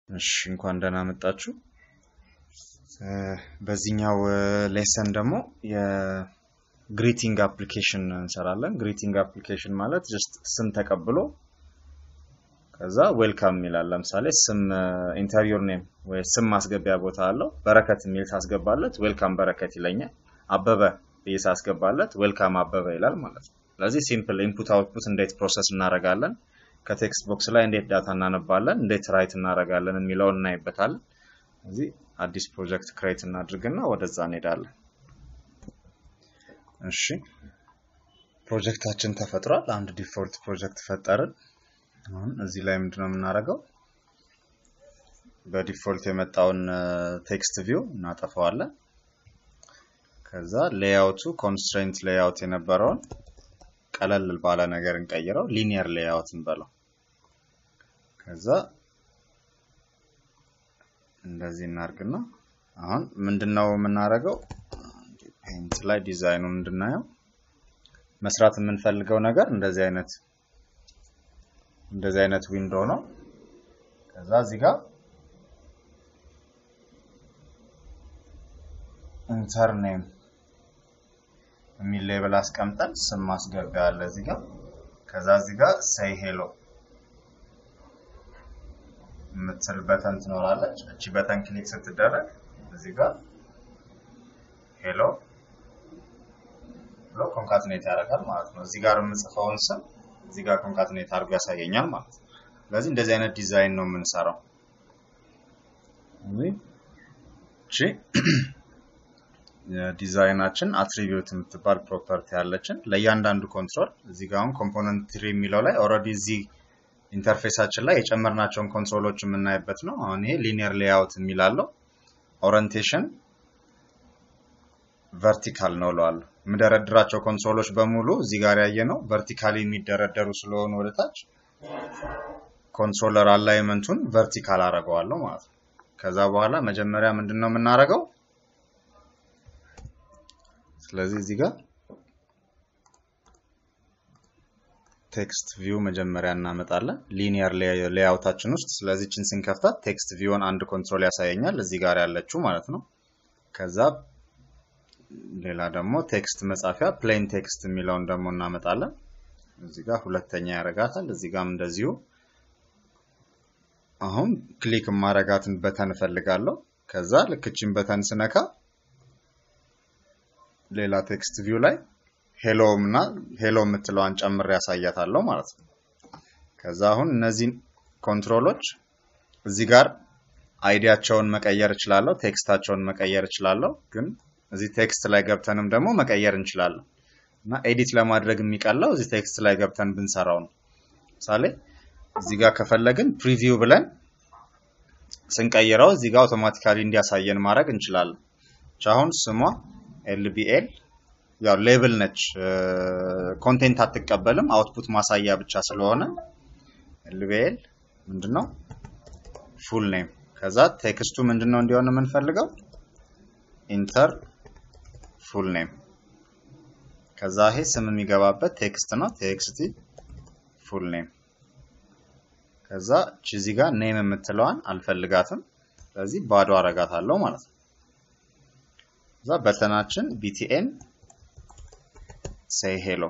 እሺ እንኳን ደህና መጣችሁ። በዚህኛው ሌሰን ደግሞ የግሪቲንግ አፕሊኬሽን እንሰራለን። ግሪቲንግ አፕሊኬሽን ማለት ጀስት ስም ተቀብሎ ከዛ ዌልካም ይላል። ለምሳሌ ስም ኢንተርቪር ኔም ወይ ስም ማስገቢያ ቦታ አለው። በረከት የሚል ሳስገባለት ዌልካም በረከት ይለኛል። አበበ ብዬ ሳስገባለት ዌልካም አበበ ይላል ማለት ነው። ስለዚህ ሲምፕል ኢንፑት አውትፑት እንዴት ፕሮሰስ እናደርጋለን፣ ከቴክስት ቦክስ ላይ እንዴት ዳታ እናነባለን፣ እንዴት ራይት እናደርጋለን የሚለውን እናይበታለን። እዚህ አዲስ ፕሮጀክት ክሬት እናድርግና ወደዛ እንሄዳለን። እሺ ፕሮጀክታችን ተፈጥሯል። አንድ ዲፎልት ፕሮጀክት ፈጠርን። አሁን እዚህ ላይ ምንድነው የምናደርገው? በዲፎልት የመጣውን ቴክስት ቪው እናጠፋዋለን። ከዛ ሌያውቱ ኮንስትሬንት ሌያውት የነበረውን ቀለል ባለ ነገር እንቀይረው፣ ሊኒየር ሌያውት እንበለው። ከዛ እንደዚህ እናርግና አሁን ምንድነው የምናደርገው? ፔንት ላይ ዲዛይኑን እንድናየው መስራት የምንፈልገው ነገር እንደዚህ አይነት እንደዚህ አይነት ዊንዶ ነው። ከዛ እዚህ ጋር ኢንተር ኔም የሚል ሌብል አስቀምጠን ስም ማስገቢያ አለ እዚህ ጋር። ከዛ እዚህ ጋር ሴይ ሄሎ የምትል በተን ትኖራለች። እቺ በተን ክሊክ ስትደረግ እዚህ ጋር ሄሎ ብሎ ኮንካትኔት ያደርጋል ማለት ነው። እዚህ ጋር የምጽፈውን ስም እዚህ ጋር ኮንካትኔት አድርጎ ያሳየኛል ማለት ነው። ስለዚህ እንደዚህ አይነት ዲዛይን ነው የምንሰራው። እሺ የዲዛይናችን አትሪቢዩት የምትባል ፕሮፐርቲ ያለችን ለእያንዳንዱ ኮንትሮል እዚህ ጋር አሁን ኮምፖነንት ትሪ የሚለው ላይ ኦልሬዲ እዚህ ኢንተርፌሳችን ላይ የጨመርናቸውን ኮንትሮሎች የምናይበት ነው። አሁን ይሄ ሊኒየር ሌያውት የሚላለው ኦሪንቴሽን ቨርቲካል ነው እለዋለሁ። የምደረድራቸው ኮንሶሎች በሙሉ እዚህ ጋር ያየ ነው ቨርቲካሊ የሚደረደሩ ስለሆኑ ወደታች ኮንሶለር አላይመንቱን ቨርቲካል አደርገዋለሁ ማለት ነው። ከዛ በኋላ መጀመሪያ ምንድን ነው የምናደርገው? ስለዚህ እዚህ ጋር ቴክስት ቪው መጀመሪያ እናመጣለን ሊኒየር ሌያውታችን ውስጥ። ስለዚህ ችን ስንከፍታት ቴክስት ቪውን አንድ ኮንትሮል ያሳየኛል እዚህ ጋር ያለችው ማለት ነው። ከዛ ሌላ ደግሞ ቴክስት መጻፊያ ፕሌን ቴክስት የሚለውን ደግሞ እናመጣለን። እዚህ ጋር ሁለተኛ ያረጋታል። እዚህ ጋርም እንደዚሁ። አሁን ክሊክ ማረጋትን በተን እፈልጋለሁ። ከዛ ልክችን በተን ስነካ ሌላ ቴክስት ቪው ላይ ሄሎ እና ሄሎ የምትለዋን ጨምሬ ያሳያታለሁ ማለት ነው። ከዛ አሁን እነዚህን ኮንትሮሎች እዚህ ጋር አይዲያቸውን መቀየር እችላለሁ፣ ቴክስታቸውን መቀየር እችላለሁ ግን እዚህ ቴክስት ላይ ገብተንም ደግሞ መቀየር እንችላለን እና ኤዲት ለማድረግ የሚቀለው እዚህ ቴክስት ላይ ገብተን ብንሰራው ነው። ምሳሌ እዚህ ጋር ከፈለግን ፕሪቪው ብለን ስንቀይረው እዚህ ጋር አውቶማቲካሊ እንዲያሳየን ማድረግ እንችላለን። አሁን ስሟ ኤልቢኤል ያው ሌብል ነች፣ ኮንቴንት አትቀበልም፣ አውትፑት ማሳያ ብቻ ስለሆነ ኤልቢኤል ምንድነው ፉል ኔም። ከዛ ቴክስቱ ምንድነው እንዲሆን የምንፈልገው ኢንተር ፉል ኔም ከዛ ይሄ ስም የሚገባበት ቴክስት ነው። ቴክስቲ ፉል ኔም ከዛ ቺዚ ጋር ኔም የምትለዋን አልፈልጋትም። ስለዚህ ባዶ አረጋታለሁ ማለት ነው። ከዛ በተናችን ቢቲኤን ሴይ ሄሎ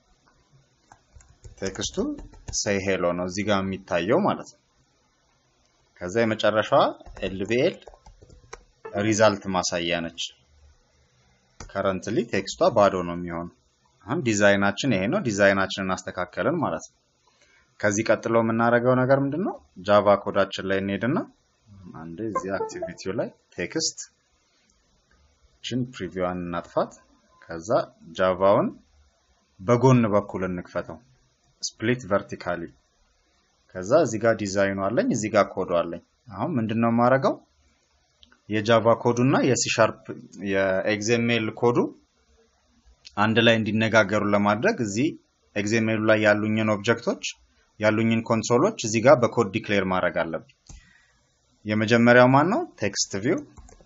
ቴክስቱ ሴይ ሄሎ ነው እዚህ ጋር የሚታየው ማለት ነው። ከዛ የመጨረሻዋ ኤልቢኤል ሪዛልት ማሳያ ነች። ከረንትሊ ቴክስቷ ባዶ ነው የሚሆነው። አሁን ዲዛይናችን ይሄ ነው። ዲዛይናችንን አስተካከልን ማለት ነው። ከዚህ ቀጥሎ የምናደርገው ነገር ምንድን ነው? ጃቫ ኮዳችን ላይ እንሄድና አንዴ እዚህ አክቲቪቲው ላይ ቴክስት ችን ፕሪቪዋን እናጥፋት። ከዛ ጃቫውን በጎን በኩል እንክፈተው፣ ስፕሊት ቨርቲካሊ። ከዛ እዚህ ጋር ዲዛይኑ አለኝ፣ እዚህ ጋር ኮዱ አለኝ። አሁን ምንድን ነው የማደርገው? የጃቫ ኮዱ እና የሲሻርፕ የኤግዜሜል ኮዱ አንድ ላይ እንዲነጋገሩ ለማድረግ እዚህ ኤግዜሜሉ ላይ ያሉኝን ኦብጀክቶች ያሉኝን ኮንሶሎች እዚህ ጋር በኮድ ዲክሌር ማድረግ አለብኝ። የመጀመሪያው ማን ነው? ቴክስት ቪው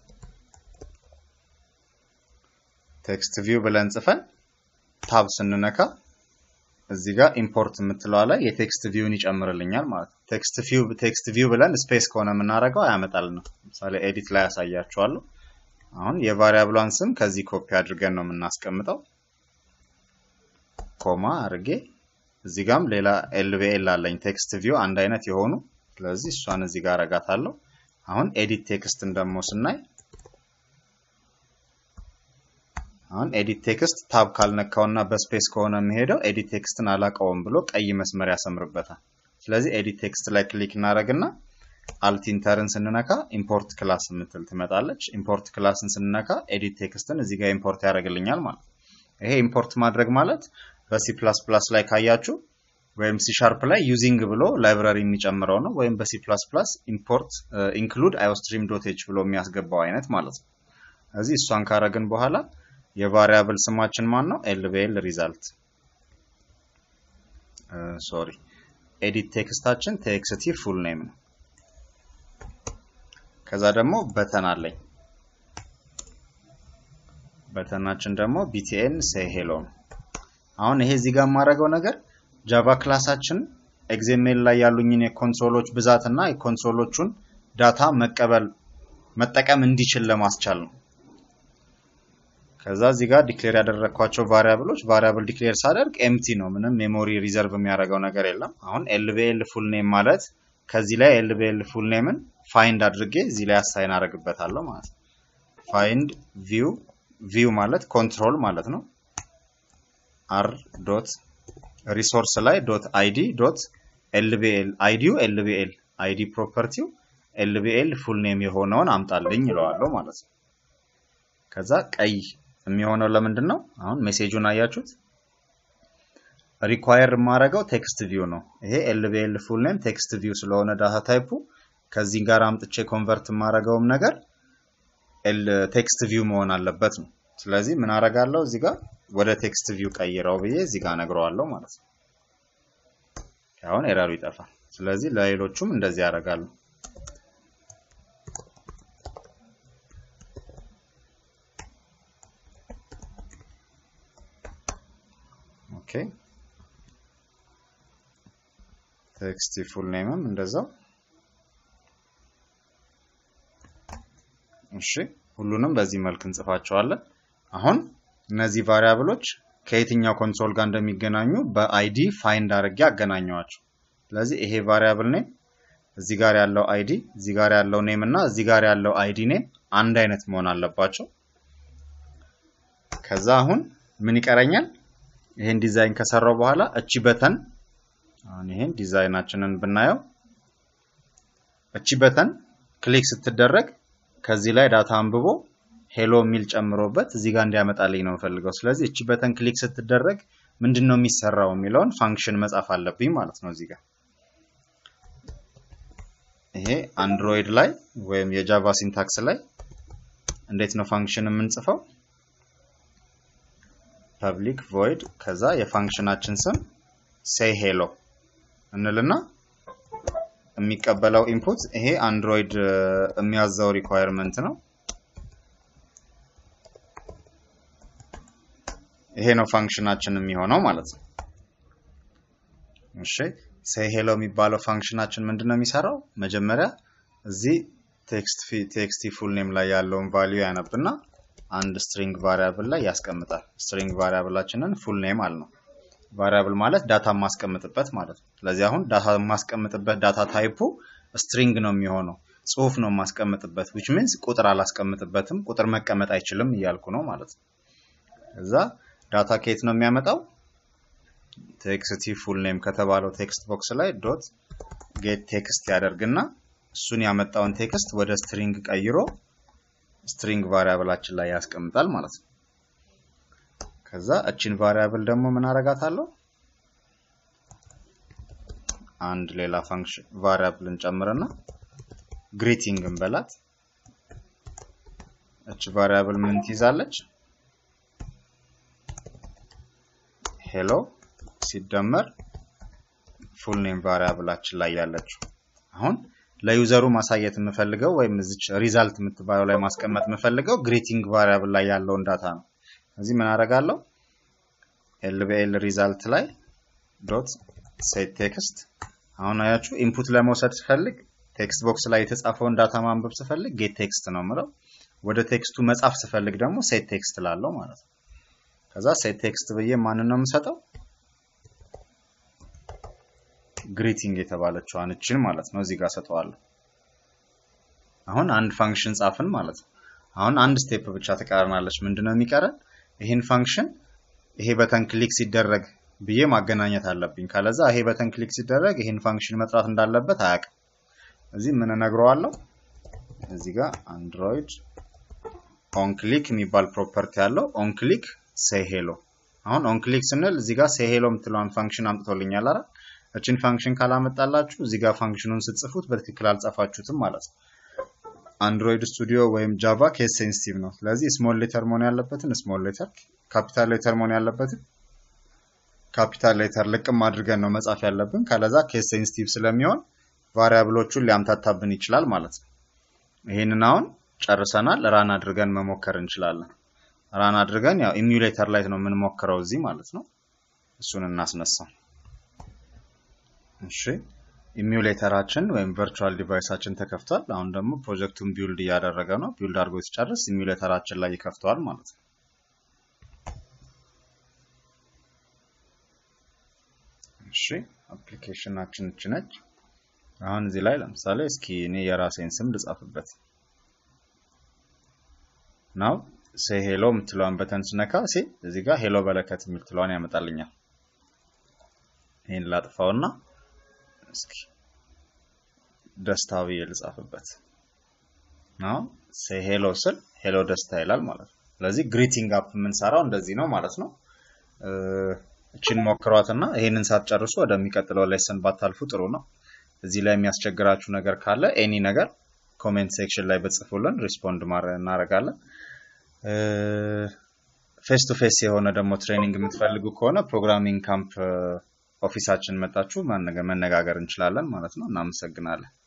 ቴክስት ቪው ብለን ጽፈን ታብ ስንነካ እዚህ ጋር ኢምፖርት የምትለዋ ላይ የቴክስት ቪውን ይጨምርልኛል ማለት ነው። ቴክስት ቪው ቴክስት ቪው ብለን ስፔስ ከሆነ የምናደርገው አያመጣልንም። ለምሳሌ ኤዲት ላይ ያሳያችኋለሁ። አሁን የቫሪያብሏን ስም ከዚህ ኮፒ አድርገን ነው የምናስቀምጠው። ኮማ አድርጌ እዚህ ጋም ሌላ ኤልቪኤል አለኝ ቴክስት ቪው አንድ አይነት የሆኑ ስለዚህ እሷን እዚህ ጋር አረጋታለሁ። አሁን ኤዲት ቴክስትን ደግሞ ስናይ አሁን ኤዲት ቴክስት ታብ ካልነካውና በስፔስ ከሆነ የሚሄደው ኤዲት ቴክስትን አላቀውም ብሎ ቀይ መስመር ያሰምርበታል። ስለዚህ ኤዲት ቴክስት ላይ ክሊክ እናደርግና አልቲንተርን ስንነካ ኢምፖርት ክላስ የምትል ትመጣለች። ኢምፖርት ክላስን ስንነካ ኤዲት ቴክስትን እዚህ ጋር ኢምፖርት ያደርግልኛል ማለት ነው። ይሄ ኢምፖርት ማድረግ ማለት በሲ ፕላስ ፕላስ ላይ ካያችሁ ወይም ሲ ሻርፕ ላይ ዩዚንግ ብሎ ላይብራሪ የሚጨምረው ነው። ወይም በሲ ፕላስ ፕላስ ኢምፖርት ኢንክሉድ አዮስትሪም ዶት ኤች ብሎ የሚያስገባው አይነት ማለት ነው። እዚህ እሷን ካረግን በኋላ የቫሪያብል ስማችን ማን ነው? ኤልቪኤል ሪዛልት ሶሪ ኤዲት ቴክስታችን ቴክስቲ ፉል ኔም ነው። ከዛ ደግሞ በተን አለኝ። በተናችን ደግሞ ቢቲኤን ሴይ ሄሎ ነው። አሁን ይሄ እዚህ ጋር የማደርገው ነገር ጃቫ ክላሳችን ኤግዜሜል ላይ ያሉኝን የኮንሶሎች ብዛት እና የኮንሶሎቹን ዳታ መቀበል መጠቀም እንዲችል ለማስቻል ነው። ከዛ እዚህ ጋር ዲክሌር ያደረግኳቸው ቫሪያብሎች ቫሪያብል ዲክሌር ሳደርግ ኤምቲ ነው። ምንም ሜሞሪ ሪዘርቭ የሚያደርገው ነገር የለም። አሁን ኤልቪኤል ፉል ኔም ማለት ከዚህ ላይ ኤልቪኤል ፉል ኔምን ፋይንድ አድርጌ እዚህ ላይ አሳይን አደርግበታለሁ ማለት ነው። ፋይንድ ቪው ቪው ማለት ኮንትሮል ማለት ነው። አር ዶት ሪሶርስ ላይ ዶት አይዲ ዶት ኤልቪኤል አይዲው ኤልቪኤል አይዲ ፕሮፐርቲው ኤልቪኤል ፉል ኔም የሆነውን አምጣልኝ ይለዋለሁ ማለት ነው። ከዛ ቀይ የሚሆነው ለምንድን ነው? አሁን ሜሴጁን አያችሁት? ሪኳየር የማደርገው ቴክስት ቪው ነው። ይሄ ኤልቪኤል ፉል ኔም ቴክስት ቪው ስለሆነ ዳታ ታይፑ ከዚህ ጋር አምጥቼ ኮንቨርት የማደርገውም ነገር ቴክስት ቪው መሆን አለበት ነው። ስለዚህ ምን አደርጋለሁ እዚህ ጋር ወደ ቴክስት ቪው ቀይረው ብዬ እዚህ ጋር ነግረዋለሁ ማለት ነው። አሁን ኤረሩ ይጠፋል። ስለዚህ ለሌሎቹም እንደዚህ ያደርጋሉ። ኦኬ ቴክስት ፉል ኔምም እንደዛው። እሺ ሁሉንም በዚህ መልክ እንጽፋቸዋለን። አሁን እነዚህ ቫሪያብሎች ከየትኛው ኮንሶል ጋር እንደሚገናኙ በአይዲ ፋይንድ አድርጌ አገናኘዋቸው። ስለዚህ ይሄ ቫሪያብል ኔም እዚህ ጋር ያለው አይዲ፣ እዚህ ጋር ያለው ኔም እና እዚህ ጋር ያለው አይዲ ኔም አንድ አይነት መሆን አለባቸው። ከዛ አሁን ምን ይቀረኛል? ይሄን ዲዛይን ከሰራው በኋላ እቺ በተን አሁን ይሄን ዲዛይናችንን ብናየው እቺ በተን ክሊክ ስትደረግ ከዚህ ላይ ዳታ አንብቦ ሄሎ የሚል ጨምሮበት እዚህ ጋር እንዲያመጣልኝ ነው የምፈልገው። ስለዚህ እቺ በተን ክሊክ ስትደረግ ምንድን ነው የሚሰራው የሚለውን ፋንክሽን መጻፍ አለብኝ ማለት ነው እዚህ ጋር። ይሄ አንድሮይድ ላይ ወይም የጃቫ ሲንታክስ ላይ እንዴት ነው ፋንክሽን የምንጽፈው? ፐብሊክ ቮይድ ከዛ የፋንክሽናችን ስም ሴይ ሄሎ እንልና የሚቀበለው ኢንፑት ይሄ አንድሮይድ የሚያዘው ሪኳየርመንት ነው። ይሄ ነው ፋንክሽናችን የሚሆነው ማለት ነው። እሺ ሴይ ሄሎ የሚባለው ፋንክሽናችን ምንድን ነው የሚሰራው? መጀመሪያ እዚህ ቴክስት ፉል ኔም ላይ ያለውን ቫሊዩ ያነብና አንድ ስትሪንግ ቫሪያብል ላይ ያስቀምጣል። ስትሪንግ ቫሪያብላችንን ፉል ኔም አልነው። ቫሪያብል ማለት ዳታ የማስቀምጥበት ማለት ነው። ስለዚህ አሁን ዳታ የማስቀምጥበት ዳታ ታይፑ ስትሪንግ ነው የሚሆነው፣ ጽሁፍ ነው የማስቀምጥበት ዊች ሚንስ ቁጥር አላስቀምጥበትም። ቁጥር መቀመጥ አይችልም እያልኩ ነው ማለት ነው። እዛ ዳታ ከየት ነው የሚያመጣው? ቴክስቲ ፉል ኔም ከተባለው ቴክስት ቦክስ ላይ ዶት ጌት ቴክስት ያደርግና እሱን ያመጣውን ቴክስት ወደ ስትሪንግ ቀይሮ ስትሪንግ ቫሪያብላችን ላይ ያስቀምጣል ማለት ነው። ከዛ እቺን ቫሪያብል ደግሞ ምን አረጋታለሁ? አንድ ሌላ ፋንክሽን ቫሪያብል እንጨምርና ግሪቲንግ እንበላት። እቺ ቫሪያብል ምን ትይዛለች? ሄሎ ሲደመር ፉል ኔም ቫሪያብላችን ላይ ያለችው አሁን ለዩዘሩ ማሳየት የምፈልገው ወይም እዚች ሪዛልት የምትባለው ላይ ማስቀመጥ የምፈልገው ግሪቲንግ ቫሪያብል ላይ ያለውን ዳታ ነው። እዚህ ምን አደርጋለሁ? ኤልቢኤል ሪዛልት ላይ ዶት ሴት ቴክስት አሁን አያችሁ ኢንፑት ለመውሰድ ስፈልግ ቴክስት ቦክስ ላይ የተጻፈውን ዳታ ማንበብ ስፈልግ ጌት ቴክስት ነው ምለው። ወደ ቴክስቱ መጻፍ ስፈልግ ደግሞ ሴት ቴክስት ላለው ማለት ነው። ከዛ ሴት ቴክስት ብዬ ማንን ነው የምሰጠው? ግሪቲንግ የተባለችዋን እችን ማለት ነው እዚህ ጋር ሰጠዋለሁ። አሁን አንድ ፋንክሽን ጻፍን ማለት ነው። አሁን አንድ ስቴፕ ብቻ ትቀረናለች። ምንድነው የሚቀረን? ይህን ፋንክሽን ይሄ በተን ክሊክ ሲደረግ ብዬ ማገናኘት አለብኝ። ካለዛ ይሄ በተን ክሊክ ሲደረግ ይህን ፋንክሽን መጥራት እንዳለበት አያውቅም። እዚህ ምን እነግረዋለሁ? እዚህ ጋር አንድሮይድ ኦን ክሊክ የሚባል ፕሮፐርቲ ያለው ኦን ክሊክ ሴይ ሄሎ። አሁን ኦን ክሊክ ስንል እዚህ ጋር ሴይ ሄሎ የምትለዋን ፋንክሽን አምጥቶልኛል አይደል? እችን ፋንክሽን ካላመጣላችሁ እዚህ ጋር ፋንክሽኑን ስትጽፉት በትክክል አልጻፋችሁትም ማለት ነው። አንድሮይድ ስቱዲዮ ወይም ጃቫ ኬስ ሴንሲቲቭ ነው። ስለዚህ ስሞል ሌተር መሆን ያለበትን ስሞል ሌተር፣ ካፒታል ሌተር መሆን ያለበትን ካፒታል ሌተር ልቅም አድርገን ነው መጻፍ ያለብን። ካለዛ ኬስ ሴንሲቲቭ ስለሚሆን ቫሪያብሎቹን ሊያምታታብን ይችላል ማለት ነው። ይህንን አሁን ጨርሰናል። ራን አድርገን መሞከር እንችላለን። ራን አድርገን ያው ኢሚዩሌተር ላይ ነው የምንሞክረው እዚህ ማለት ነው። እሱን እናስነሳው። እሺ ኢሚዩሌተራችን ወይም ቨርቹዋል ዲቫይሳችን ተከፍቷል። አሁን ደግሞ ፕሮጀክቱን ቢውልድ እያደረገ ነው። ቢውልድ አድርጎ ሲጨርስ ኢሚዩሌተራችን ላይ ይከፍተዋል ማለት ነው። እሺ አፕሊኬሽናችን እች ነች። አሁን እዚህ ላይ ለምሳሌ እስኪ እኔ የራሴን ስም ልጻፍበት ናው ሴ ሄሎ የምትለዋን በተን ስነካ ሲ እዚህ ጋር ሄሎ በለከት የምትለዋን ያመጣልኛል። ይህን ላጥፋውና እስኪ ደስታ ብዬ ልጻፍበት ናው ሴ ሄሎ ስል ሄሎ ደስታ ይላል ማለት ነው። ስለዚህ ግሪቲንግ አፕ የምንሰራው እንደዚህ ነው ማለት ነው። እችን ሞክሯትና ይህንን ሳትጨርሱ ወደሚቀጥለው ሌሰን ባታልፉ ጥሩ ነው። እዚህ ላይ የሚያስቸግራችሁ ነገር ካለ ኤኒ ነገር ኮሜንት ሴክሽን ላይ በጽፉልን ሪስፖንድ እናደርጋለን። ፌስ ቱ ፌስ የሆነ ደግሞ ትሬኒንግ የምትፈልጉ ከሆነ ፕሮግራሚንግ ካምፕ ኦፊሳችን መጣችሁ መነጋገር እንችላለን ማለት ነው። እናመሰግናለን።